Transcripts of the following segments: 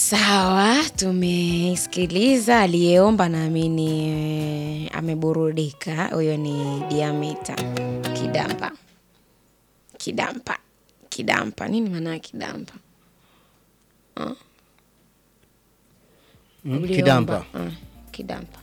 Sawa, tumesikiliza aliyeomba, naamini eh, ameburudika. Huyo ni Diamita Kidampa. Kidampa, Kidampa, nini maana ya Kidampa? Ah? Mm, Uliomba, Kidampa. ah, Kidampa.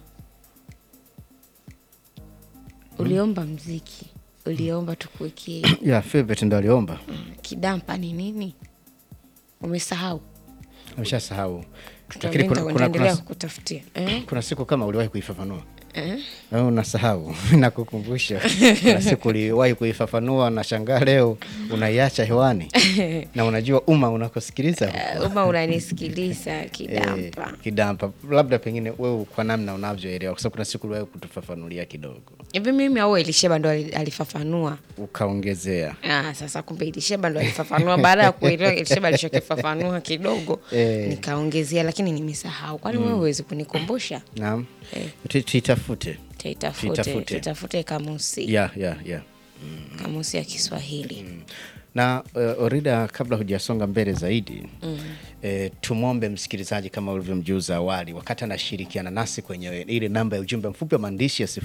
Uliomba mziki, uliomba tukuwekee ya favorite ndo aliomba Kidampa ni nini? Umesahau? ameshasahau lakini Tutaenda- kuna, kuna, nitaendelea kuna, kukutafutia eh? kuna siku kama uliwahi kuifafanua Eh? au unasahau nakukumbusha kuna siku uliwahi kuifafanua na shangaa leo unaiacha hewani na unajua umma unakosikiliza Uh, Uma unanisikiliza Kidampa. Eh, kidampa labda pengine wewe kwa namna unavyoelewa kwa sababu kuna siku uliwahi kutufafanulia kidogo hivi mimi au Elisheba ndo ali- alifafanua? ukaongezea Ah, sasa kumbe Elisheba ndo alifafanua. Baada ya kuelewa Elisheba alichokifafanua kidogo Eh. nikaongezea, lakini nimesahau. Kwani wewe huwezi kunikumbusha? naam Eh. Tu- tuitafute Tuitafute, Tuitafute. tuitafute kamusi ya ya ya kamusi ya Kiswahili. na uh, Orida, kabla hujasonga mbele zaidi mm. eh, tumwombe msikilizaji kama ulivyomjuza awali, wakati anashirikiana nasi kwenye ile namba ya ujumbe mfupi wa maandishi ya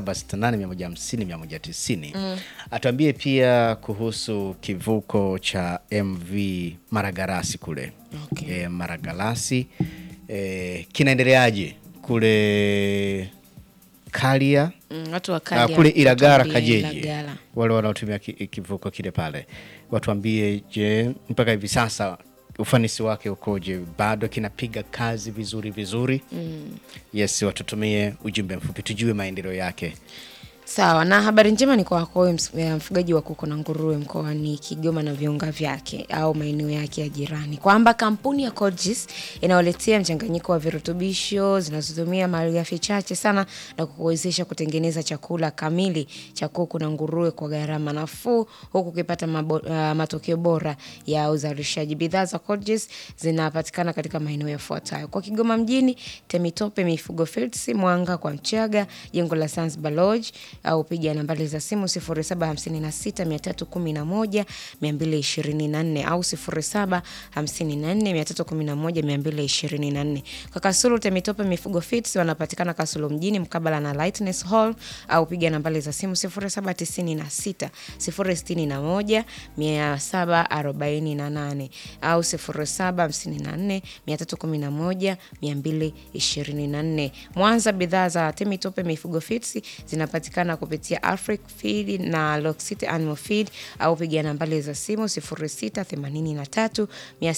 0768150190 mm. atuambie pia kuhusu kivuko cha MV Maragarasi kule Okay. eh, Maragarasi eh, kinaendeleaje kule Kalia Mm, watu wa na Kalia kule Ilagara watuambie Kajeji, Ilagala. wale wanaotumia ki- kivuko kile pale, watuambie, je, mpaka hivi sasa ufanisi wake ukoje? Bado kinapiga kazi vizuri vizuri? mm. Yes, watutumie ujumbe mfupi tujue maendeleo yake. Sawa, na habari njema ni kwa wako wewe ms- eh, mfugaji wa kuku na nguruwe mkoani Kigoma na viunga vyake au maeneo yake ya jirani, kwamba kampuni ya Codgis inaoletea mchanganyiko wa virutubisho zinazotumia malighafi chache sana na kukuwezesha kutengeneza chakula kamili cha kuku na nguruwe kwa gharama nafuu, huku ukipata mabo, uh, matokeo bora ya uzalishaji. Bidhaa za Codgis zinapatikana katika maeneo yafuatayo: kwa Kigoma mjini, Temitope Mifugo Fields, Mwanga kwa Mchaga, jengo la Zanzibar Lodge au piga nambari za simu 0756 311 au 0754 311 Kwa Kasulu Temitope Mifugo Fits wanapatikana Kasulu mjini mkabala na Lightness Hall au piga nambari za simu 0796 061 748 au 0754 311 224. Mwanza, bidhaa za Temitope Mifugo Fits zinapatikana kupitia Afric Feed na Loxit Animal Feed au piga nambari za simu 0683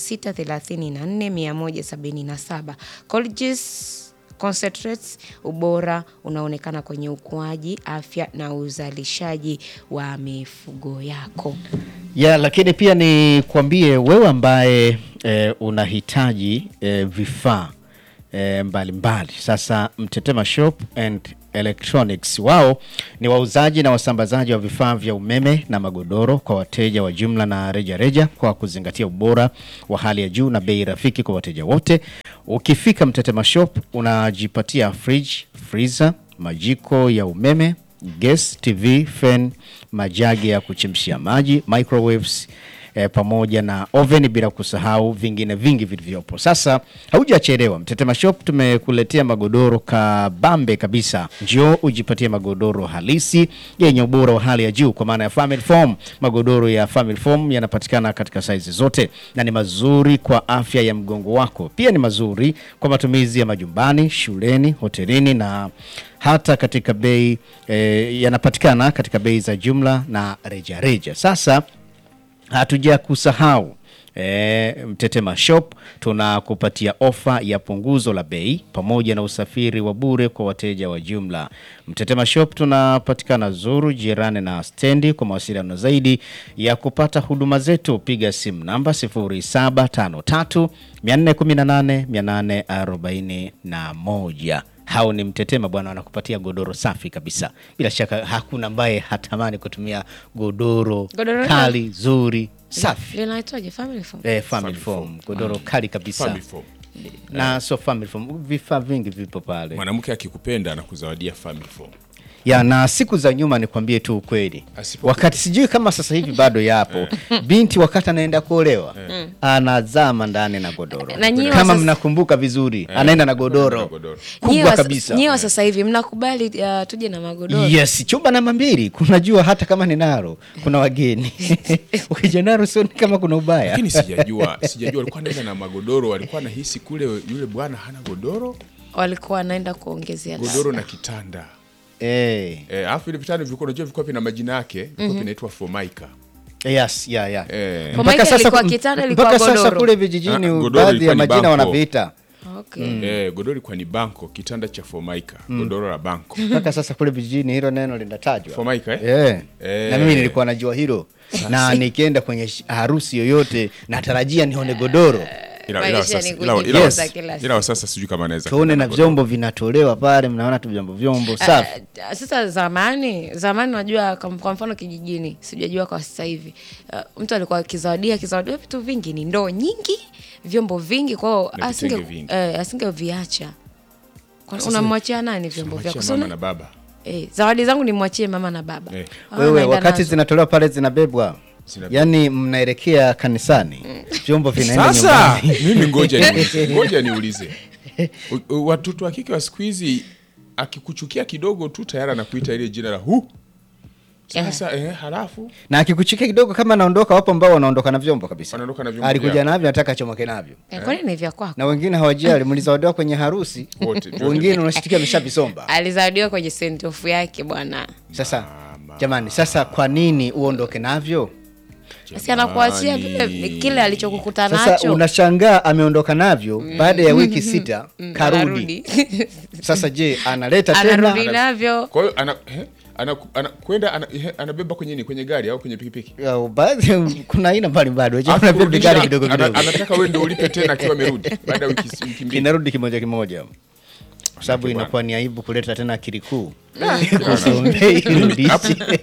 634 177. Colgis Concentrates, ubora unaonekana kwenye ukuaji, afya na uzalishaji wa mifugo yako. ya lakini pia ni kuambie wewe ambaye e, unahitaji e, vifaa e, mbalimbali. Sasa Mtetema Shop and Electronics wao ni wauzaji na wasambazaji wa vifaa vya umeme na magodoro kwa wateja wa jumla na reja reja, kwa kuzingatia ubora wa hali ya juu na bei rafiki kwa wateja wote. Ukifika Mtetema Shop unajipatia fridge, freezer, majiko ya umeme gas, TV, fan, majagi ya kuchemshia maji, microwaves eh, pamoja na oven, bila kusahau vingine vingi vilivyopo. Sasa haujachelewa, Mtetema Shop tumekuletea magodoro kabambe kabisa. Njoo ujipatie magodoro halisi yenye ubora wa hali ya juu, kwa maana ya family foam. Magodoro ya family foam yanapatikana katika saizi zote na ni mazuri kwa afya ya mgongo wako. Pia ni mazuri kwa matumizi ya majumbani, shuleni, hotelini na hata katika bei eh, yanapatikana katika bei za jumla na rejareja reja. Sasa hatuja kusahau E, Mtetema Shop tunakupatia ofa ya punguzo la bei pamoja na usafiri wa bure kwa wateja wa jumla. Mtetema Shop tunapatikana Zuru, jirani na stendi. Kwa mawasiliano zaidi ya kupata huduma zetu piga simu namba 0753 418 841. Hao ni Mtetema bwana, wanakupatia godoro safi kabisa. Bila shaka hakuna ambaye hatamani kutumia godoro, Godoro kali zuri safi Linaitwaje? Family foam? eh, family Family foam, foam. godoro kali kabisa Family foam. na so family foam, vifaa vingi vipo pale mwanamke akikupenda anakuzawadi family foam ya na siku za nyuma nikwambie tu ukweli Asipo- wakati sijui kama sasa hivi bado yapo binti wakati anaenda kuolewa anazama ndani na godoro Na nyinyi kama wasas- mnakumbuka vizuri anaenda na godoro Na godoro. Nyie kubwa wa- kabisa nyie wa sasa hivi mnakubali uh, tuje na magodoro yes chumba namba mbili kunajua hata kama ni naro kuna wageni ukija naro sioni kama kuna ubaya lakini sijajua sijajua alikuwa anaenda na magodoro alikuwa anahisi kule yule bwana hana godoro walikuwa wanaenda kuongezea godoro labda. na kitanda Eh, Eh, alafu ile vitanda vilikuwa unajua vilikuwa vina majina yake vilikuwa vinaitwa formica yes, yeah, yeah. Eh. Kwa maana ilikuwa kitanda, ilikuwa mpaka sasa godoro. kule Ah, vijijini godoro baadhi ilikuwa ya ni majina banko. wanaviita okay. Eh, godoro ilikuwa ni banko kitanda cha formica godoro la banko mpaka sasa kule vijijini hilo neno linatajwa Formica, eh? yeah. Eh. na mimi nilikuwa najua hilo na nikienda kwenye sh- harusi yoyote natarajia nione godoro ila, ila, Maisha sasa, ni ila, kujifunza ila, kila ila, siku. ila sasa sijui kama anaweza tuone kwenda na na godoro. vyombo vinatolewa pale mnaona tu vyombo vyombo safi Uh, sasa zamani zamani unajua kam- kwa mfano kijijini sijajua kwa sasa hivi uh, mtu alikuwa akizawadia akizawadiwa vitu vingi ni ndoo nyingi vyombo vingi kwao Na asinge vitenge vingi. eh, asingeviacha Kwa- Sasa unamwachia nani vyombo Mwachia vyako mama Sio- na baba eh, zawadi zangu nimwachie mama na baba Eh. Hao wewe wanaenda wakati nazo. zinatolewa pale zinabebwa Zinabebwa. yaani mnaelekea kanisani vyombo vinaenda sasa nyumbani mimi ngoja niulize ngoja niulize U- u- watoto wa kike wa siku hizi akikuchukia kidogo tu tayari anakuita ile jina la hu sasa eh, halafu na akikuchukia kidogo kama anaondoka wapo ambao wanaondoka na vyombo kabisa Wanaondoka na vyombo alikuja vyao. navyo nataka achomoke navyo Eh, kwani ni vya kwako na wengine hawajali mlizawadiwa kwenye harusi Wote, vyote wengine unashitikia ameshavisomba alizawadiwa kwenye sentofu yake bwana sasa jamani sasa kwa nini uondoke navyo si anakuachia vile kile alichokukuta sasa nacho unashangaa ameondoka navyo baada ya wiki sita karudi Anarudi. sasa je analeta anarudi tena navyo kwa hiyo ana, eh, ana, ana, kwenda ana, eh, anabeba kwenye nini kwenye gari au kwenye pikipiki Ya, baadhi kuna aina mbalimbali Alafu wajua kuna kurudisha, vigari kidogo ana- kidogo anataka wewe ndio ulipe tena akiwa amerudi baada ya wiki, wiki mbili kinarudi kimoja kimoja kwa sababu bwana. inakuwa ni aibu kuleta tena akili kuu Bwana. usombei Hapo- rudishe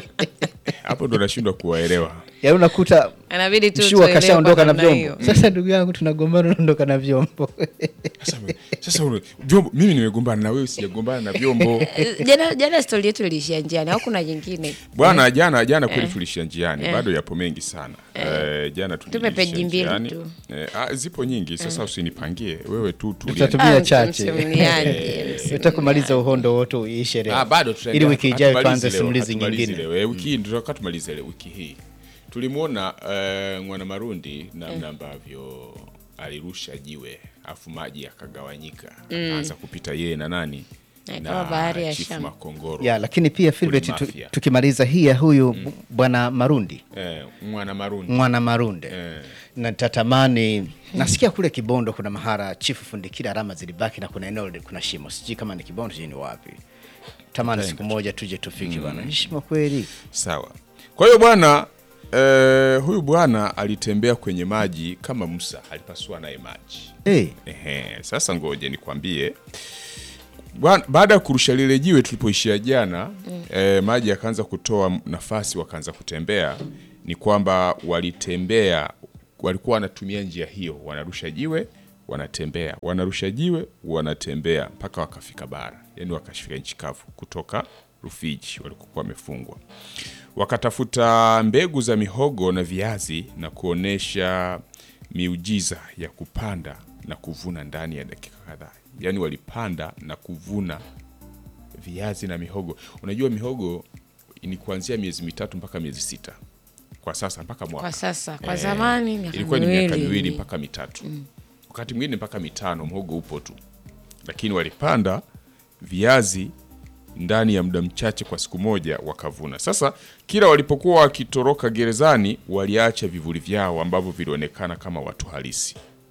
hapo ndo nashindwa kuwaelewa yaani unakuta anabidi tu mshua tuelewe kashaondoka kwa na namna vyombo hiyo. sasa ndugu yangu tunagombana unaondoka na vyombo sasa, sasa ule- vyombo mimi nimegombana na wewe sijagombana na vyombo Eh, jana jana stori yetu iliishia njiani au kuna nyingine bwana jana jana kweli tulishia njiani bado yapo mengi sana eh, jana Tupe tulishia peji mbili njiani. tu. eh, ah, zipo nyingi sasa usinipangie wewe tu tulia. Tutatumia Ah, chache. msimuliaje, Nataka kumaliza uhondo wote uishe leo Ah, bado ili tutaendelea. wiki ijayo Hatumalizi tuanze leo, simulizi hatumalizi nyingine leo. Eh, wiki hii ndio tunataka tumalize leo wiki hii tulimwona eh, mwana marundi namna ambavyo alirusha jiwe afu maji yakagawanyika akaanza kupita yeye na nani Na ikawa bahari ya Chifu Shamu. makongoro ya lakini pia Filbert tu, Mafia. tukimaliza hii ya huyu bwana Marundi eh, mwana marundi mwana Marunde Eh. na tatamani nasikia kule Kibondo kuna mahara chifu fundikira alama zilibaki na kuna eneo li- kuna shimo sijui kama ni Kibondo sijui ni wapi tamani siku moja tuje tufike bwana ni shimo kweli sawa kwa hiyo bwana eh, huyu bwana alitembea kwenye maji kama musa alipasua naye maji hey, Ehe, sasa ngoje nikwambie Bwana- baada ya kurusha lile jiwe tulipoishia jana eh, maji yakaanza kutoa nafasi wakaanza kutembea ni kwamba walitembea walikuwa wanatumia njia hiyo wanarusha jiwe wanatembea wanarusha jiwe wanatembea mpaka wakafika bara yani wakafika nchi kavu kutoka rufiji walikokuwa wamefungwa wakatafuta mbegu za mihogo na viazi na kuonesha miujiza ya kupanda na kuvuna ndani ya dakika kadhaa yaani walipanda na kuvuna viazi na mihogo unajua mihogo ni kuanzia miezi mitatu mpaka miezi sita kwa sasa mpaka mwaka kwa sasa kwa Eh, zamani miaka ilikuwa ni miaka miwili. miwili mpaka mitatu wakati mwingine mpaka mitano mhogo upo tu lakini walipanda viazi ndani ya muda mchache kwa siku moja wakavuna sasa kila walipokuwa wakitoroka gerezani waliacha vivuli vyao ambavyo vilionekana kama watu halisi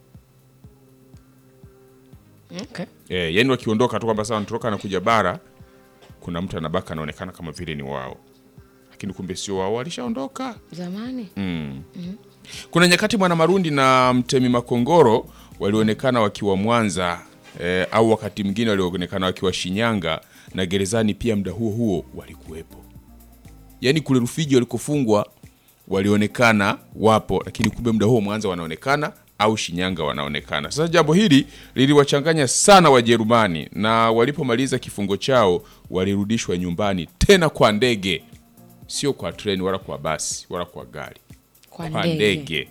Okay. e, yani wakiondoka tu kwamba sasa wanatoroka na kuja bara kuna mtu anabaka anaonekana kama vile ni wao lakini kumbe sio wao walishaondoka zamani Kuna nyakati Mwana Marundi na Mtemi Makongoro walionekana wakiwa Mwanza eh, au wakati mwingine walionekana wakiwa Shinyanga na gerezani pia muda huo huo walikuwepo. Yaani kule Rufiji walikofungwa walionekana wapo, lakini kumbe muda huo Mwanza wanaonekana au Shinyanga wanaonekana. Sasa jambo hili liliwachanganya sana Wajerumani, na walipomaliza kifungo chao walirudishwa nyumbani tena kwa ndege, sio kwa treni wala kwa basi wala kwa gari, Kwa kwa ndege. ndege.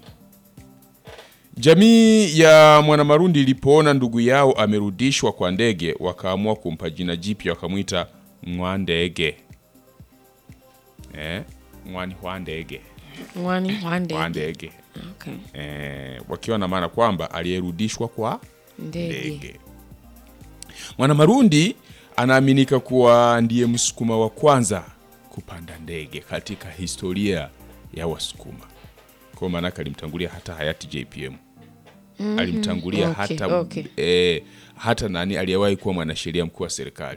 Jamii ya Mwanamarundi ilipoona ndugu yao amerudishwa kwa ndege, wakaamua kumpa jina jipya, wakamwita Mwandege. Eh, mwani wa ndege Mwani wa ndege. wa ndege Okay. eh, wakiwa na maana kwamba aliyerudishwa kwa Ndege. ndege. Mwanamarundi anaaminika kuwa ndiye msukuma wa kwanza kupanda ndege katika historia ya Wasukuma. Kwa maanake alimtangulia hata hayati JPM alimtangulia Okay, hata, okay. eh, hata nani aliyewahi kuwa mwanasheria mkuu wa serikali.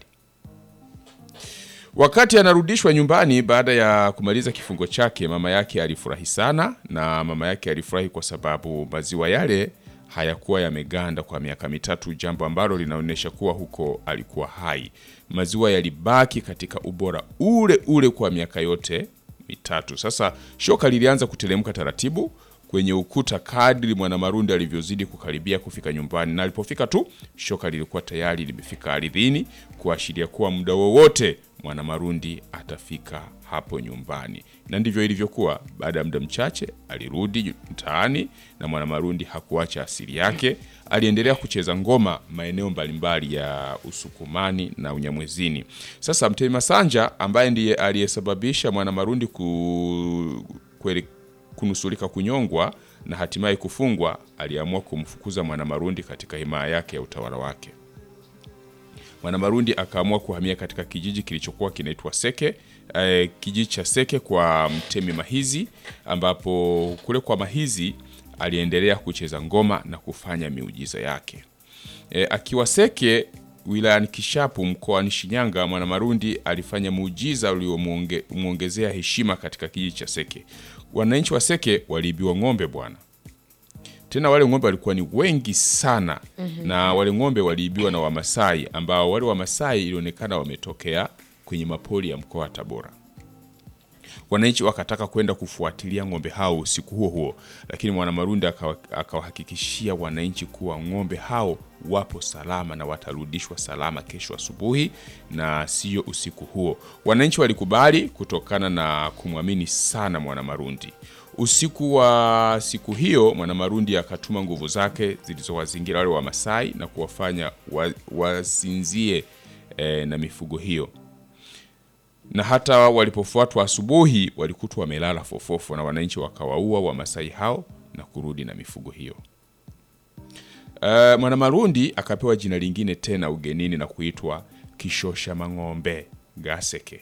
Wakati anarudishwa nyumbani baada ya kumaliza kifungo chake, mama yake alifurahi sana, na mama yake alifurahi kwa sababu maziwa yale hayakuwa yameganda kwa miaka mitatu, jambo ambalo linaonyesha kuwa huko alikuwa hai. Maziwa yalibaki katika ubora ule ule kwa miaka yote mitatu. Sasa shoka lilianza kuteremka taratibu kwenye ukuta kadri Mwanamarundi alivyozidi kukaribia kufika nyumbani, na alipofika tu shoka lilikuwa tayari limefika ardhini, kuashiria kuwa muda wowote Mwanamarundi atafika hapo nyumbani. Na ndivyo ilivyokuwa. Baada ya muda mchache alirudi mtaani, na Mwanamarundi hakuacha asili yake. Aliendelea kucheza ngoma maeneo mbalimbali ya Usukumani na Unyamwezini. Sasa Mtemi Masanja ambaye ndiye aliyesababisha Mwanamarundi ku kweli kunusurika kunyongwa na hatimaye kufungwa, aliamua kumfukuza Mwanamarundi katika himaya yake ya utawala wake. Mwanamarundi akaamua kuhamia katika kijiji kilichokuwa kinaitwa Seke, eh, kijiji cha Seke kwa Mtemi Mahizi, ambapo kule kwa Mahizi aliendelea kucheza ngoma na kufanya miujiza yake. E, akiwa Seke wilayani Kishapu mkoani Shinyanga, Mwanamarundi alifanya muujiza uliomwongezea heshima katika kijiji cha Seke. Wananchi wa Seke waliibiwa ng'ombe bwana, tena wale ng'ombe walikuwa ni wengi sana na wale ng'ombe waliibiwa na Wamasai ambao wale Wamasai ilionekana wametokea kwenye mapori ya mkoa wa Tabora. Wananchi wakataka kwenda kufuatilia ng'ombe hao usiku huo huo, lakini Mwanamarundi akawa- akawahakikishia wananchi kuwa ng'ombe hao wapo salama na watarudishwa salama kesho asubuhi na sio usiku huo. Wananchi walikubali kutokana na kumwamini sana Mwanamarundi. Usiku wa siku hiyo Mwanamarundi akatuma nguvu zake zilizowazingira wale Wamasai na kuwafanya wa- wasinzie eh, na mifugo hiyo na hata walipofuatwa asubuhi walikutwa wamelala fofofo, na wananchi wakawaua Wamasai hao na kurudi na mifugo hiyo. Uh, Mwanamarundi akapewa jina lingine tena ugenini na kuitwa Kishosha Mang'ombe Gaseke,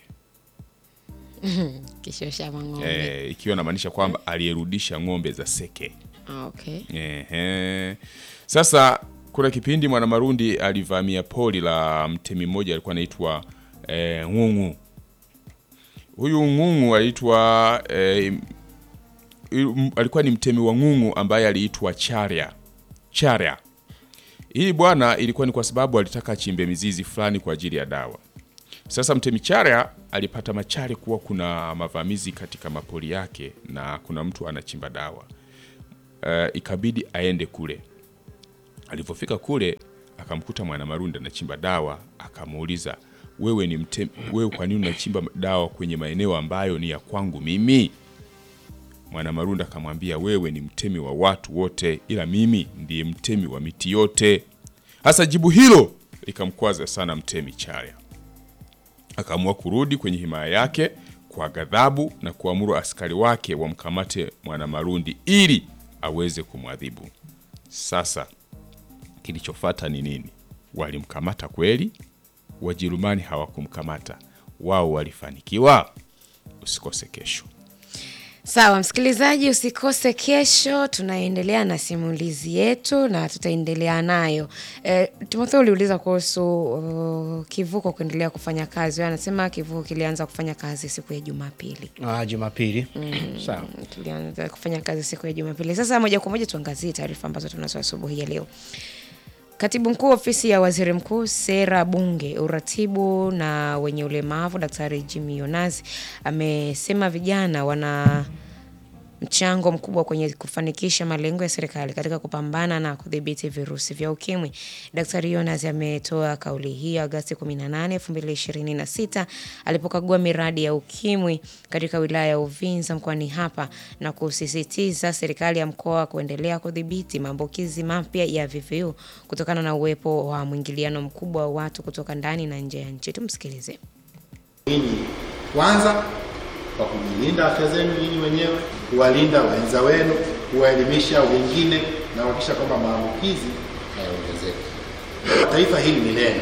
Kishosha mang'ombe. eh, ikiwa inamaanisha kwamba aliyerudisha ng'ombe za Seke. Ah, okay. Ehe. Sasa kuna kipindi Mwanamarundi alivamia pori la mtemi mmoja alikuwa anaitwa eh, Ng'ung'u. Huyu Ng'ung'u aliitwa eh, il- alikuwa ni mtemi wa Ng'ung'u ambaye aliitwa Charya. Charya. Hii bwana ilikuwa ni kwa sababu alitaka achimbe mizizi fulani kwa ajili ya dawa. Sasa mtemi Charya alipata machari kuwa kuna mavamizi katika mapori yake na kuna mtu anachimba dawa uh, ikabidi aende kule. Alivyofika kule akamkuta Mwanamarundi anachimba dawa, akamuuliza wewe ni mtem, wewe kwa nini unachimba dawa kwenye maeneo ambayo ni ya kwangu mimi? Mwanamarundi akamwambia wewe ni mtemi wa watu wote, ila mimi ndiye mtemi wa miti yote. Hasa jibu hilo likamkwaza sana mtemi Charya akaamua kurudi kwenye himaya yake kwa ghadhabu na kuamuru askari wake wamkamate Mwanamarundi ili aweze kumwadhibu. Sasa kilichofuata ni nini? Walimkamata kweli? Wajerumani hawakumkamata, wao walifanikiwa. Usikose kesho. Sawa msikilizaji, usikose kesho, tunaendelea na simulizi yetu na tutaendelea nayo. E, Timotheo uliuliza kuhusu uh, kivuko kuendelea kufanya kazi. Wewe anasema kivuko kilianza kufanya kazi siku ya Jumapili. Ah, Jumapili. Sawa. Tulianza kufanya kazi siku ya Jumapili. Sasa moja kwa moja tuangazie taarifa ambazo tunazo asubuhi ya leo. Katibu mkuu ofisi ya waziri mkuu, sera, bunge, uratibu na wenye ulemavu, Daktari Jimmy Yonazi amesema vijana wana mchango mkubwa kwenye kufanikisha malengo ya serikali katika kupambana na kudhibiti virusi vya ukimwi. Daktari Yonas ametoa kauli hiyo Agosti 18, 2026 alipokagua miradi ya ukimwi katika wilaya ya Uvinza mkoani hapa na kusisitiza serikali ya mkoa kuendelea kudhibiti maambukizi mapya ya VVU kutokana na uwepo wa mwingiliano mkubwa wa watu kutoka ndani na nje ya nchi. Tumsikilize. Ninyi kwanza kwa kujilinda afya zenu nyinyi wenyewe, kuwalinda wenza wenu, kuwaelimisha wengine na kuhakikisha kwamba maambukizi hayaongezeki. Taifa hili ni lenu.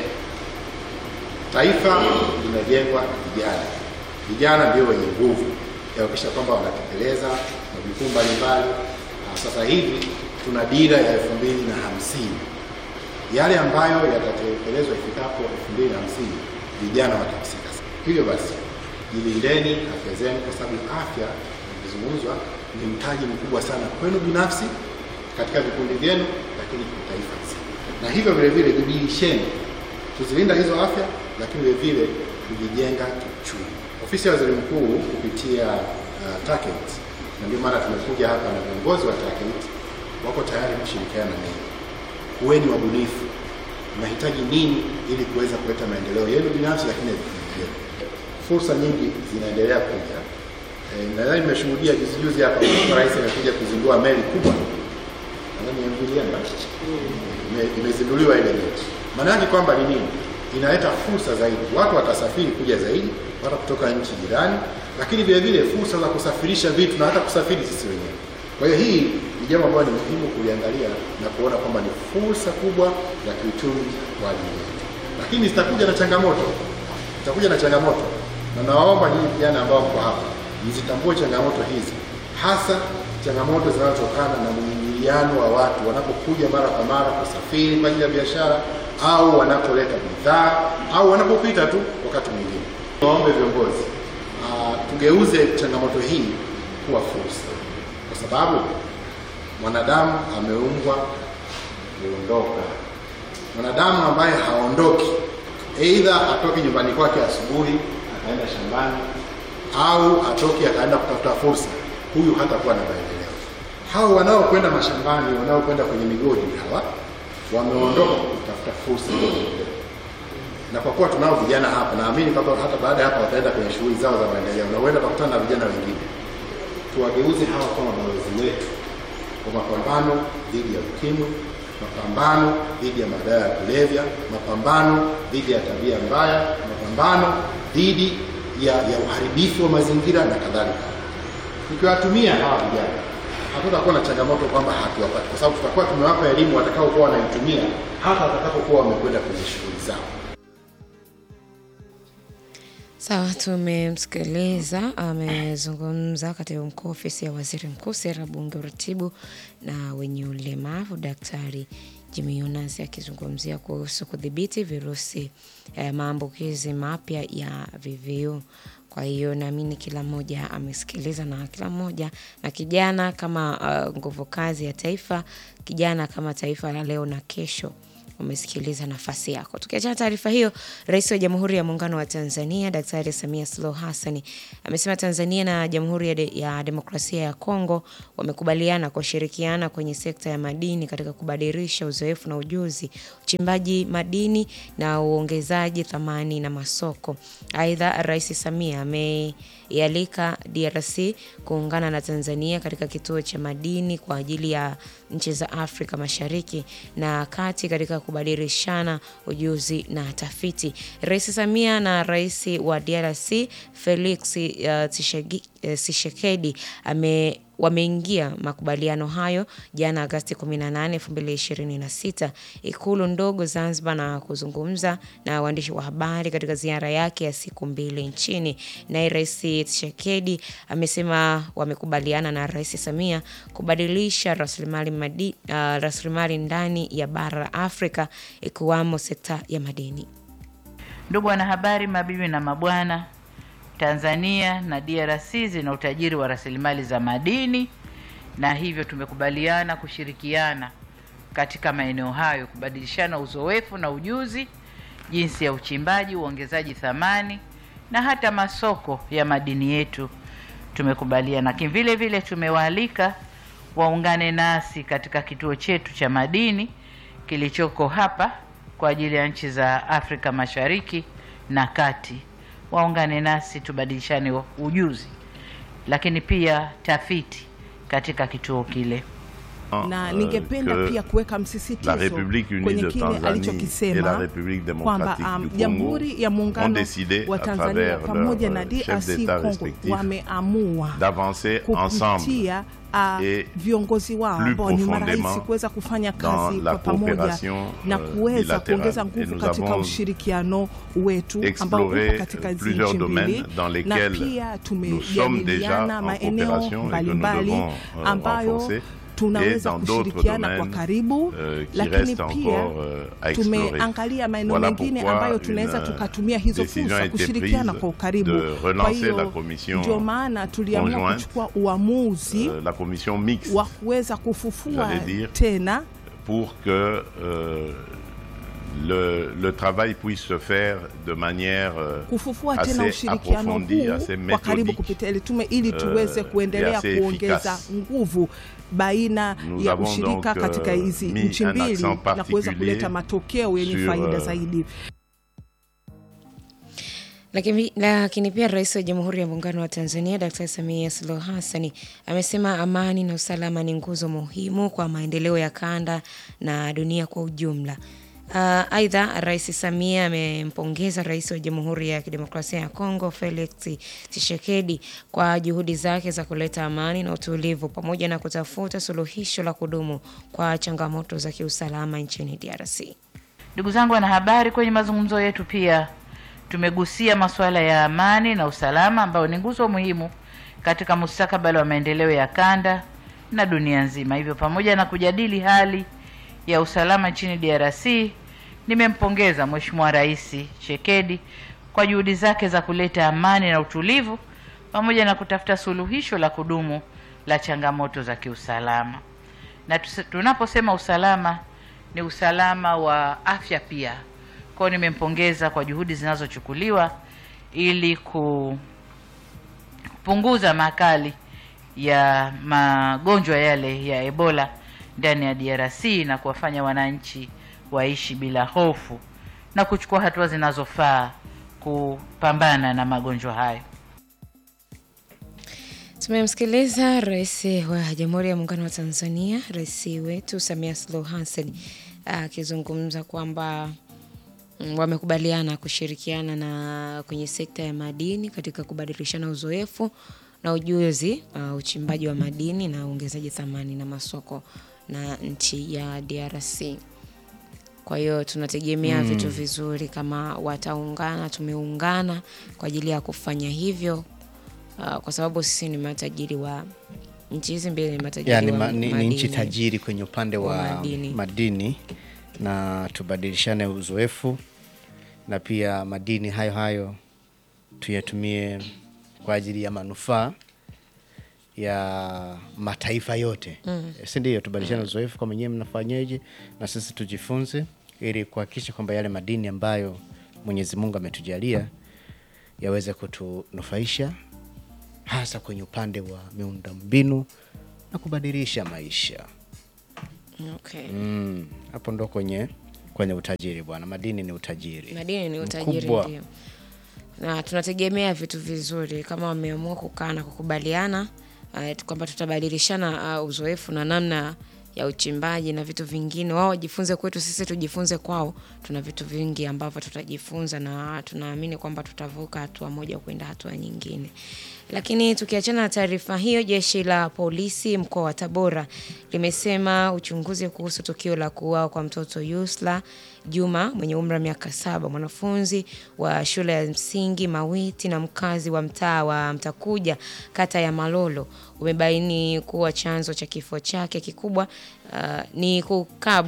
Taifa limejengwa na vijana. Vijana ndio wenye nguvu ya kuhakikisha kwamba wanatekeleza majukumu mbalimbali. Na Sasa hivi tuna dira ya elfu mbili na hamsini yale ambayo yatatekelezwa ifikapo elfu mbili na hamsini vijana watahusika. Hivyo basi jilindeni afya zenu, kwa sababu afya ikizungumzwa ni mtaji mkubwa sana kwenu binafsi katika vikundi vyenu, lakini kwa taifa zima. Na hivyo vile vile jibidisheni kuzilinda hizo afya, lakini vile vile kujijenga kiuchumi. Ofisi ya Waziri Mkuu kupitia uh, TACAIDS, na ndio maana tumekuja hapa na viongozi wa TACAIDS wako tayari kushirikiana na ninyi. Kuweni wabunifu, mnahitaji nini ili kuweza kuleta maendeleo yenu binafsi, lakini ya vikundi vyenu. Fursa nyingi zinaendelea kuja. E, nadhani nimeshuhudia juzi juzi hapa Mheshimiwa Rais amekuja kuzindua meli kubwa nadhani MV Liemba ime- imezinduliwa ile meli. Maana yake kwamba ni nini? Inaleta fursa zaidi, watu watasafiri kuja zaidi, watu kutoka nchi jirani, lakini vile vile fursa za kusafirisha vitu na hata kusafiri sisi wenyewe. Kwa hiyo hii ni jambo ambalo ni muhimu kuliangalia na kuona kwamba ni fursa kubwa ya kiuchumi kwa ajili yetu, lakini zitakuja na changamoto, zitakuja na changamoto, na nawaomba nyinyi vijana ambao mko hapa mzitambue changamoto hizi, hasa changamoto zinazotokana na mwingiliano wa watu wanapokuja mara kwa mara kusafiri kwa ajili ya biashara au wanapoleta bidhaa au wanapopita tu wakati mwingine. Waombe viongozi uh, tugeuze changamoto hii kuwa fursa, kwa sababu mwanadamu ameumbwa kuondoka. Mwanadamu ambaye haondoki, aidha atoke nyumbani kwake asubuhi akaenda shambani au atoke akaenda kutafuta fursa, huyu hatakuwa na maendeleo. Hao wanaokwenda mashambani, wanaokwenda kwenye migodi, hawa wameondoka kutafuta fursa na kwa kuwa tunao vijana hapa, naamini kwamba hata baada ya hapa wataenda kwenye shughuli zao za maendeleo na huenda wakutana na vijana wengine. Tuwageuze hawa kama balozi wetu kwa mapambano dhidi ya ukimwi, mapambano dhidi ya madawa ya kulevya, mapambano dhidi ya tabia mbaya, mapambano dhidi ya, ya uharibifu wa mazingira na kadhalika. Tukiwatumia hawa vijana hatutakuwa na changamoto kwamba hatuwapati, kwa sababu tutakuwa tumewapa elimu watakaokuwa wanaitumia hata watakapokuwa wamekwenda kwenye shughuli zao. Sawa, tumemsikiliza. Amezungumza katibu mkuu ofisi ya waziri mkuu, sera, bunge, uratibu na wenye ulemavu, Daktari Jimmy Yonas akizungumzia kuhusu kudhibiti virusi eh, maambukizi mapya ya VVU. Kwa hiyo naamini kila mmoja amesikiliza na kila mmoja na kijana kama uh, nguvu kazi ya taifa, kijana kama taifa la leo na kesho umesikiliza nafasi yako. Tukiachana taarifa hiyo, Rais wa Jamhuri ya Muungano wa Tanzania Daktari Samia Suluhu Hassan amesema Tanzania na Jamhuri ya, de, ya Demokrasia ya Kongo wamekubaliana kushirikiana kwenye sekta ya madini katika kubadilisha uzoefu na ujuzi, uchimbaji madini na uongezaji thamani na masoko. Aidha, Rais Samia ameialika DRC kuungana na Tanzania katika kituo cha madini kwa ajili ya nchi za Afrika Mashariki na Kati katika kubadilishana ujuzi na tafiti. Rais Samia na Rais wa DRC Felix uh, Tshisekedi ame wameingia makubaliano hayo jana Agasti 18, 2026 Ikulu ndogo Zanzibar na kuzungumza na waandishi wa habari katika ziara yake ya siku mbili nchini. Naye Rais Tshisekedi amesema wamekubaliana na Rais Samia kubadilisha rasilimali madi, uh, rasilimali ndani ya bara la Afrika ikiwamo sekta ya madini. Ndugu wanahabari, mabibi na mabwana, Tanzania na DRC zina utajiri wa rasilimali za madini na hivyo tumekubaliana kushirikiana katika maeneo hayo, kubadilishana uzoefu na ujuzi, jinsi ya uchimbaji, uongezaji thamani na hata masoko ya madini yetu tumekubaliana. Lakini vile vile tumewaalika waungane nasi katika kituo chetu cha madini kilichoko hapa kwa ajili ya nchi za Afrika Mashariki na Kati. Waungane nasi tubadilishane ujuzi, lakini pia tafiti katika kituo kile. na euh, ningependa que pia kuweka la msisitizo République unie kwenye de kile Tanzanie et la alichokisema République kwamba démocratique um, du Congo Jamhuri ya ont Muungano décidé, wa à Tanzania travers pamoja na leurs chefs DRC d'État Congo respectifs, wameamua d'avancer ensemble kupitia uh, et viongozi wao plus ambao ni marais profondément kuweza kufanya dans kazi la kwa pamoja coopération, na euh, kuweza bilatérale. kuongeza Et nguvu nous katika avons ushirikiano wetu ambao exploré uko katika hizi plusieurs nchi mbili domaines dans na lesquels pia nous sommes déjà tumejadiliana en maeneo coopération et que nous mbalimbali devons euh, ambayo renforcer et tunaweza dans d'autres kushirikiana kwa domaines karibu euh, qui lakini restent pia encore euh, à explorer. tumeangalia maeneo Voilà mengine pourquoi ambayo une, tunaweza euh, tukatumia hizo décision a fursa été kushirikiana prise kwa ukaribu. de Kwa relancer hiyo la commission ndio maana tuliamua conjointe, kuchukua uamuzi euh, la commission mixte wa kuweza kufufua j'allais dire, tena pour que euh, le, le travail puisse se faire de manière euh, kufufua assez tena ushirikiano approfondie, huu assez kwa karibu méthodique, kupitia ile tume ili euh, tuweze et kuendelea assez kuongeza efficace. nguvu baina Nous ya avons ushirika donc, katika euh, hizi mis nchi un mbili accent na kuweza particulier kuleta matokeo yenye sur, faida euh, zaidi. Lakini, lakini pia Rais wa Jamhuri ya Muungano wa Tanzania Dkt. Samia Suluhu Hassan amesema amani na usalama ni nguzo muhimu kwa maendeleo ya kanda na dunia kwa ujumla. Uh, aidha Rais Samia amempongeza Rais wa Jamhuri ya Kidemokrasia ya Kongo Felix Tshisekedi kwa juhudi zake za kuleta amani na utulivu pamoja na kutafuta suluhisho la kudumu kwa changamoto za kiusalama nchini DRC. Ndugu zangu wanahabari, kwenye mazungumzo yetu pia tumegusia masuala ya amani na usalama ambayo ni nguzo muhimu katika mustakabali wa maendeleo ya kanda na dunia nzima. Hivyo, pamoja na kujadili hali ya usalama nchini DRC, nimempongeza Mheshimiwa Rais Tshisekedi kwa juhudi zake za kuleta amani na utulivu pamoja na kutafuta suluhisho la kudumu la changamoto za kiusalama. Na tuse- tunaposema usalama ni usalama wa afya pia. Kwa hiyo nimempongeza kwa juhudi zinazochukuliwa ili kupunguza makali ya magonjwa yale ya Ebola ndani ya DRC na kuwafanya wananchi waishi bila hofu na kuchukua hatua zinazofaa kupambana na magonjwa hayo. Tumemsikiliza Rais wa Jamhuri ya Muungano wa Tanzania, rais wetu Samia Suluhu Hassan akizungumza kwamba mm, wamekubaliana kushirikiana na kwenye sekta ya madini katika kubadilishana uzoefu na ujuzi uh, uchimbaji wa madini na uongezaji thamani na masoko na nchi ya DRC. Kwa hiyo tunategemea vitu vizuri kama wataungana, tumeungana kwa ajili ya kufanya hivyo uh, kwa sababu sisi ni matajiri wa nchi hizi mbili ni matajiri yani wa ma, ni, ni madini. nchi tajiri kwenye upande wa, wa madini. madini. na tubadilishane uzoefu na pia madini hayo hayo tuyatumie kwa ajili ya manufaa ya mataifa yote mm. si ndio? Tubadilishane uzoefu kwa mwenyewe mnafanyeje, na sisi tujifunze, ili kuhakikisha kwamba yale madini ambayo Mwenyezi Mungu ametujalia yaweze kutunufaisha hasa kwenye upande wa miundombinu na kubadilisha maisha. Okay. Mm, hapo ndo kwenye kwenye utajiri bwana, madini ni utajiri. madini ni utajiri mkubwa. ndio na tunategemea vitu vizuri kama wameamua kukaa na kukubaliana uh, kwamba tutabadilishana uh, uzoefu na namna ya uchimbaji na vitu vingine wao wajifunze kwetu sisi tujifunze kwao tuna vitu vingi ambavyo tutajifunza na tunaamini kwamba tutavuka hatua moja kwenda hatua nyingine lakini tukiachana na taarifa hiyo jeshi la polisi mkoa wa tabora limesema uchunguzi kuhusu tukio la kuuawa kwa mtoto yusla juma mwenye umri wa miaka saba mwanafunzi wa shule ya msingi mawiti na mkazi wa mtaa wa mtakuja kata ya malolo umebaini kuwa chanzo cha kifo chake kikubwa uh, ni kukabwa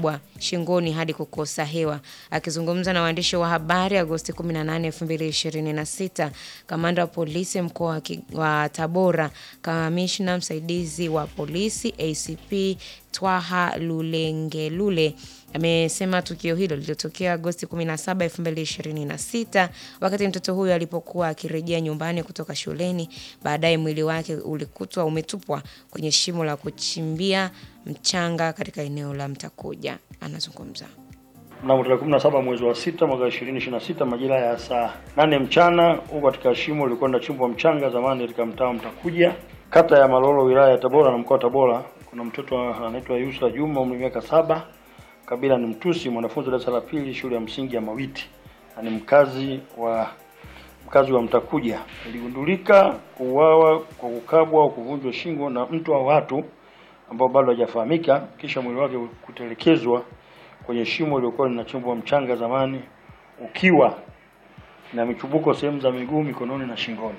shingoni hadi kukosa hewa. Akizungumza na waandishi wa habari Agosti 18, 2026, kamanda wa polisi mkoa wa Ki- wa Tabora, kamishna msaidizi wa polisi ACP Twaha Lulengelule amesema tukio hilo lilitokea Agosti 17, 2026 wakati mtoto huyo alipokuwa akirejea nyumbani kutoka shuleni. Baadaye mwili wake ulikutwa umetupwa kwenye shimo la kuchimbia mchanga katika eneo la Mtakuja. Anazungumza. Mnamo tarehe 17 mwezi wa sita mwaka 2026 majira ya saa nane mchana huko katika shimo lilikuwa linachimbwa mchanga zamani katika mtaa wa Mtakuja kata ya Malolo wilaya ya Tabora na mkoa wa Tabora. Kuna mtoto anaitwa Yusra Juma umri miaka saba, kabila ni Mtusi, mwanafunzi wa darasa la pili shule ya msingi ya Mawiti na ni mkazi wa mkazi wa Mtakuja. Iligundulika kuuawa kwa kukabwa au kuvunjwa shingo na mtu au watu ambao bado hajafahamika, kisha mwili wake kutelekezwa kwenye shimo lilikuwa linachimbwa mchanga zamani, ukiwa na michubuko sehemu za miguu, mikononi na shingoni.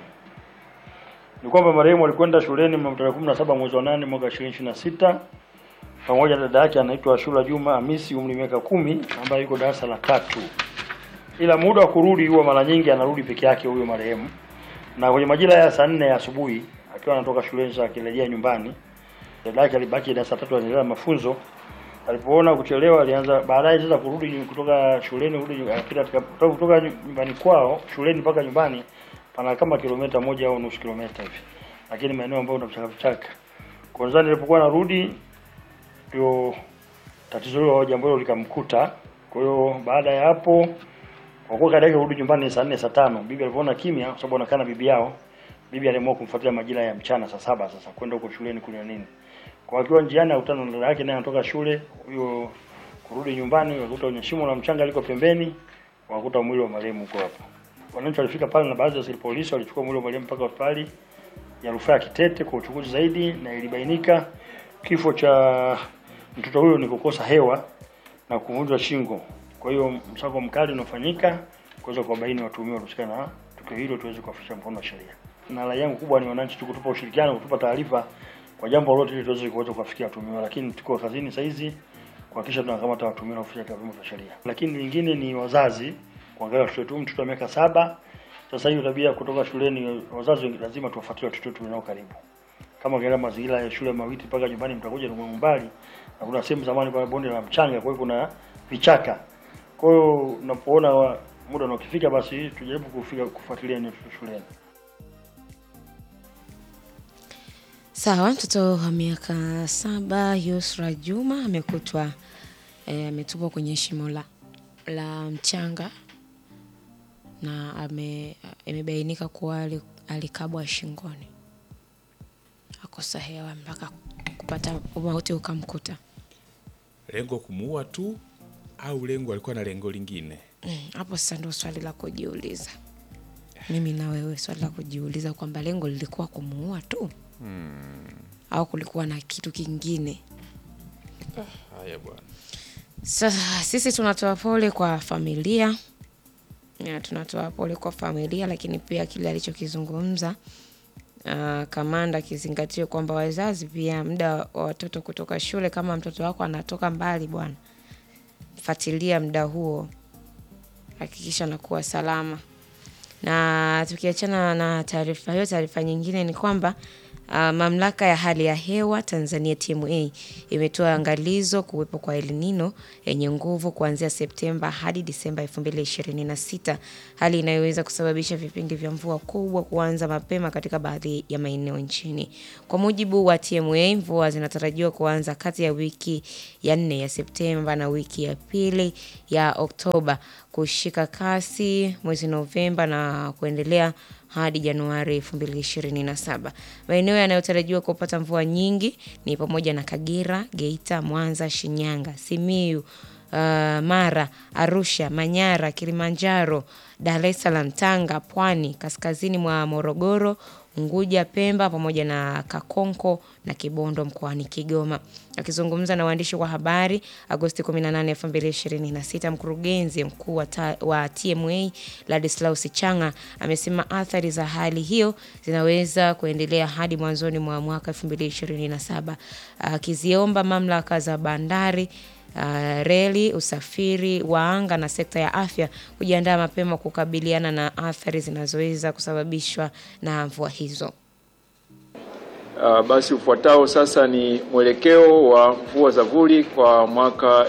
Ni kwamba marehemu alikwenda shuleni mnamo tarehe 17 mwezi wa 8 mwaka 2026 pamoja na dada yake anaitwa Ashura Juma Hamisi umri miaka kumi ambaye yuko darasa la tatu, ila muda wa kurudi huwa mara nyingi anarudi peke yake huyo marehemu, na kwenye majira ya saa nne ya asubuhi akiwa anatoka shuleni sasa akirejea nyumbani, dada yake alibaki darasa la tatu anaendelea na mafunzo alipoona kuchelewa alianza baadaye sasa kurudi kutoka shuleni kurudi akipita katika kutoka kutoka nyumbani kwao shuleni mpaka nyumbani pana kama kilomita moja au nusu kilomita hivi, lakini maeneo ambayo una vichaka vichaka. Kwanza nilipokuwa narudi ndio tatizo hilo jambo hilo likamkuta. Kwa hiyo baada ya hapo, kwa kuwa kaida yake kurudi nyumbani ni saa nne saa tano, bibi alipoona kimya, kwa sababu anakaa na bibi yao, bibi aliamua kumfuatilia majira ya mchana saa saba sasa kwenda huko shuleni kunywa nini kwa akiwa njiani akutana na dada yake naye anatoka shule, huyo kurudi nyumbani wakuta kwenye shimo la mchanga liko pembeni, wakuta mwili wa marehemu uko hapo. Wananchi walifika pale na baadhi ya askari polisi walichukua mwili wa marehemu mpaka hospitali ya rufaa ya Kitete kwa uchunguzi zaidi, na ilibainika kifo cha mtoto huyo ni kukosa hewa na kuvunjwa shingo. Kwa hiyo msako mkali unafanyika kuweza kuwabaini watuhumiwa waliohusika na tukio hilo, tuweze kuwafikisha mkono wa sheria. Na rai yangu kubwa ni wananchi tu kutupa ushirikiano, kutupa taarifa kwa jambo lolote ili tuweze kuweza kuwafikia watuhumiwa, lakini tuko kazini saa hizi kuhakikisha tunakamata watuhumiwa na kufikisha vyombo vya sheria. Lakini lingine ni wazazi kuangalia watoto wetu. Mtoto wa miaka saba sasa hivi tabia kutoka shuleni, wazazi lazima tuwafuatilie watoto wetu nao karibu, kama ukiangalia mazingira ya shule Mawiti mpaka nyumbani mtakuja ni mbali, na kuna sehemu zamani pale bonde la mchanga, kwa hiyo kuna vichaka. Kwa hiyo unapoona wa- muda unakifika, basi tujaribu kufika kufuatilia ni watoto shuleni. Sawa, mtoto wa miaka saba Yusra Juma amekutwa eh, ametupwa kwenye shimo la, la mchanga na ame, imebainika kuwa ali- alikabwa shingoni, akosa hewa mpaka kupata umauti ukamkuta. Lengo kumuua tu au lengo alikuwa na lengo lingine? Mm, Hapo sasa ndio swali la kujiuliza, mimi na wewe, swali la kujiuliza kwamba lengo lilikuwa kumuua tu au kulikuwa na kitu kingine. Haya bwana. Sasa sisi tunatoa pole kwa familia ya, tunatoa pole kwa familia, lakini pia kile alichokizungumza uh, kamanda akizingatia kwamba wazazi pia muda wa watoto kutoka shule, kama mtoto wako anatoka mbali, bwana, fuatilia muda huo, hakikisha anakuwa salama. Na tukiachana na taarifa hiyo, taarifa nyingine ni kwamba uh, mamlaka ya hali ya hewa Tanzania TMA imetoa angalizo kuwepo kwa El Nino yenye nguvu kuanzia Septemba hadi Disemba 2026, hali inayoweza kusababisha vipindi vya mvua kubwa kuanza mapema katika baadhi ya maeneo nchini. Kwa mujibu wa TMA, mvua zinatarajiwa kuanza kati ya wiki ya nne ya Septemba na wiki ya pili ya Oktoba kushika kasi mwezi Novemba na kuendelea hadi Januari 2027. Maeneo yanayotarajiwa kupata mvua nyingi ni pamoja na Kagera, Geita, Mwanza, Shinyanga, Simiyu, uh, Mara, Arusha, Manyara, Kilimanjaro, Dar es Salaam, Tanga, Pwani, kaskazini mwa Morogoro, Unguja, Pemba pamoja na Kakonko na Kibondo mkoani Kigoma. Akizungumza na waandishi wa habari Agosti 18, 2026, mkurugenzi mkuu wa, ta- wa TMA Ladislaus Changa amesema athari za hali hiyo zinaweza kuendelea hadi mwanzoni mwa mwaka 2027, akiziomba mamlaka za bandari uh, reli, usafiri wa anga na sekta ya afya kujiandaa mapema kukabiliana na athari zinazoweza kusababishwa na mvua hizo. Uh, basi ufuatao sasa ni mwelekeo wa mvua za vuli kwa mwaka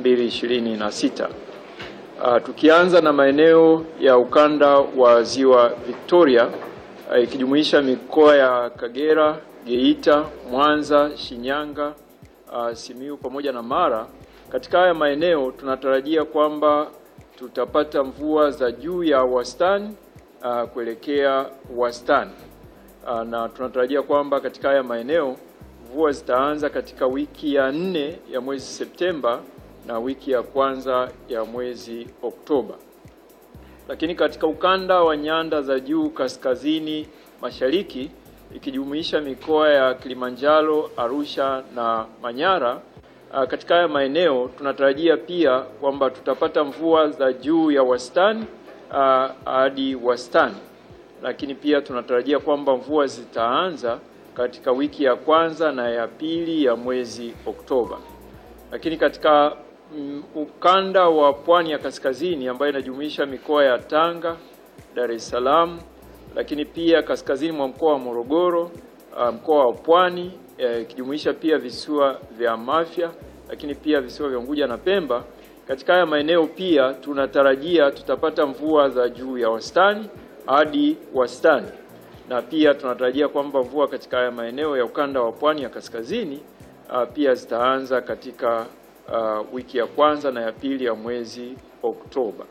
2026. Uh, tukianza na maeneo ya ukanda wa Ziwa Victoria uh, ikijumuisha mikoa ya Kagera, Geita, Mwanza, Shinyanga, uh, Simiyu pamoja na Mara. Katika haya maeneo tunatarajia kwamba tutapata mvua za juu ya wastani uh, kuelekea wastani. Uh, na tunatarajia kwamba katika haya maeneo mvua zitaanza katika wiki ya nne ya mwezi Septemba na wiki ya kwanza ya mwezi Oktoba. Lakini katika ukanda wa nyanda za juu kaskazini mashariki ikijumuisha mikoa ya Kilimanjaro, Arusha na Manyara, uh, katika haya maeneo tunatarajia pia kwamba tutapata mvua za juu ya wastani uh, hadi wastani lakini pia tunatarajia kwamba mvua zitaanza katika wiki ya kwanza na ya pili ya mwezi Oktoba. Lakini katika mm, ukanda wa pwani ya kaskazini ambayo inajumuisha mikoa ya Tanga, Dar es Salaam, lakini pia kaskazini mwa mkoa wa Morogoro, uh, mkoa wa Pwani ikijumuisha eh, pia visiwa vya Mafia, lakini pia visiwa vya Unguja na Pemba. Katika haya maeneo pia tunatarajia tutapata mvua za juu ya wastani hadi wastani, na pia tunatarajia kwamba mvua katika haya maeneo ya ukanda wa pwani ya kaskazini uh, pia zitaanza katika uh, wiki ya kwanza na ya pili ya mwezi Oktoba.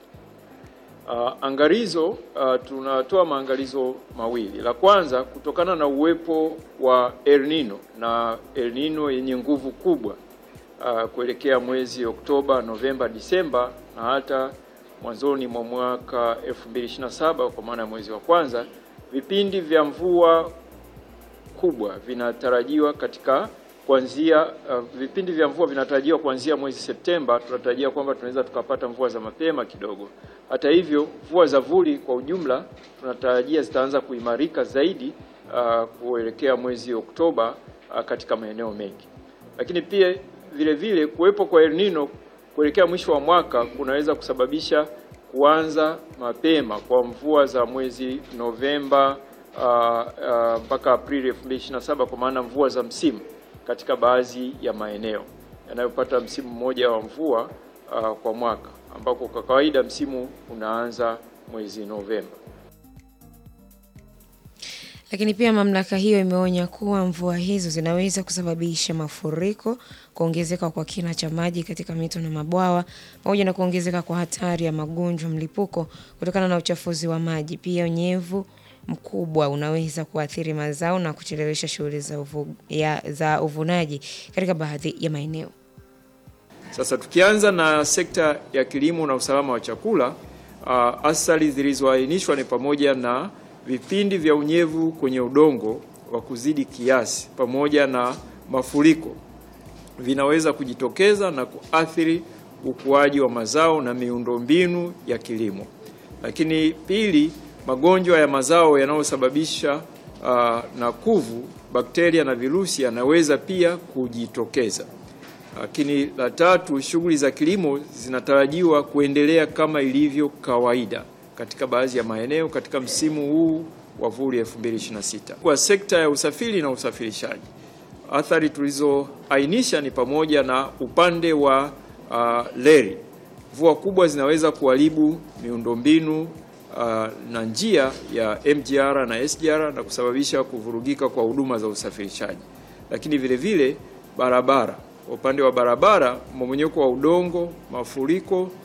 Uh, angalizo uh, tunatoa maangalizo mawili. La kwanza kutokana na uwepo wa El Nino na El Nino yenye nguvu kubwa uh, kuelekea mwezi Oktoba, Novemba, Disemba na hata mwanzoni mwa mwaka 2027 kwa maana ya mwezi wa kwanza, vipindi vya mvua kubwa vinatarajiwa katika kuanzia uh, vipindi vya mvua vinatarajiwa kuanzia mwezi Septemba. Tunatarajia kwamba tunaweza tukapata mvua za mapema kidogo. Hata hivyo, mvua za vuli kwa ujumla tunatarajia zitaanza kuimarika zaidi uh, kuelekea mwezi Oktoba uh, katika maeneo mengi, lakini pia vile vile kuwepo kwa El Nino kuelekea mwisho wa mwaka kunaweza kusababisha kuanza mapema kwa mvua za mwezi Novemba mpaka uh, uh, Aprili 2027 kwa maana mvua za msimu katika baadhi ya maeneo yanayopata msimu mmoja wa mvua uh, kwa mwaka ambako kwa kawaida msimu unaanza mwezi Novemba. Lakini pia mamlaka hiyo imeonya kuwa mvua hizo zinaweza kusababisha mafuriko, kuongezeka kwa kina cha maji katika mito na mabwawa, pamoja na kuongezeka kwa hatari ya magonjwa mlipuko kutokana na uchafuzi wa maji. Pia unyevu mkubwa unaweza kuathiri mazao na kuchelewesha shughuli za, uvu, ya, za uvunaji katika baadhi ya maeneo. Sasa tukianza na sekta ya kilimo na usalama wa chakula, uh, athari zilizoainishwa ni pamoja na vipindi vya unyevu kwenye udongo wa kuzidi kiasi pamoja na mafuriko vinaweza kujitokeza na kuathiri ukuaji wa mazao na miundombinu ya kilimo. Lakini pili, magonjwa ya mazao yanayosababisha uh, na kuvu, bakteria na virusi yanaweza pia kujitokeza. Lakini la tatu, shughuli za kilimo zinatarajiwa kuendelea kama ilivyo kawaida katika baadhi ya maeneo katika msimu huu wa vuli 2026. Kwa sekta ya usafiri na usafirishaji, athari tulizoainisha ni pamoja na upande wa uh, reli. Mvua kubwa zinaweza kuharibu miundombinu uh, na njia ya MGR na SGR na kusababisha kuvurugika kwa huduma za usafirishaji. Lakini vile vile barabara, upande wa barabara, mmomonyoko wa udongo, mafuriko